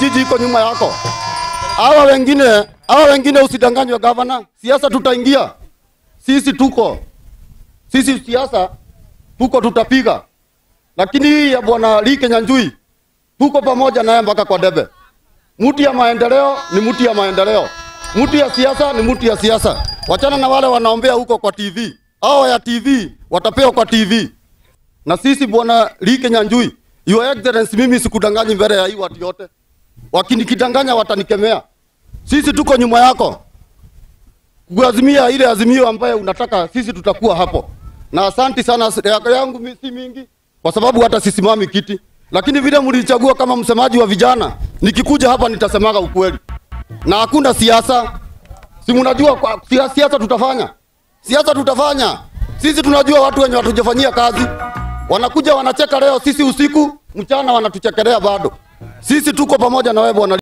kijiji iko nyuma yako. Hawa wengine, hawa wengine usidanganywe gavana. Siasa tutaingia. Sisi tuko. Sisi siasa tuko tutapiga. Lakini hii ya bwana Lee Kinyanjui tuko pamoja naye mpaka kwa debe. Mti ya maendeleo ni mti ya maendeleo. Mti ya siasa ni mti ya siasa. Wachana na wale wanaombea huko kwa TV. Hao ya TV watapewa kwa TV. Na sisi bwana Lee Kinyanjui, Your Excellency, mimi sikudanganyi mbele ya hii watu yote. Wakinikidanganya watanikemea. Sisi tuko nyuma yako kuazimia ile azimio ambayo unataka, sisi tutakuwa hapo. Na asanti sana, yako yangu mi- si mingi, kwa sababu hata sisimami kiti, lakini vile mlichagua kama msemaji wa vijana, nikikuja hapa nitasemaga ukweli na hakuna siasa. Si mnajua kwa sia- siasa tutafanya, siasa tutafanya. Sisi tunajua watu wenye watujafanyia kazi, wanakuja wanacheka leo, sisi usiku mchana wanatuchekelea bado. Sisi tuko pamoja na wewe bwana.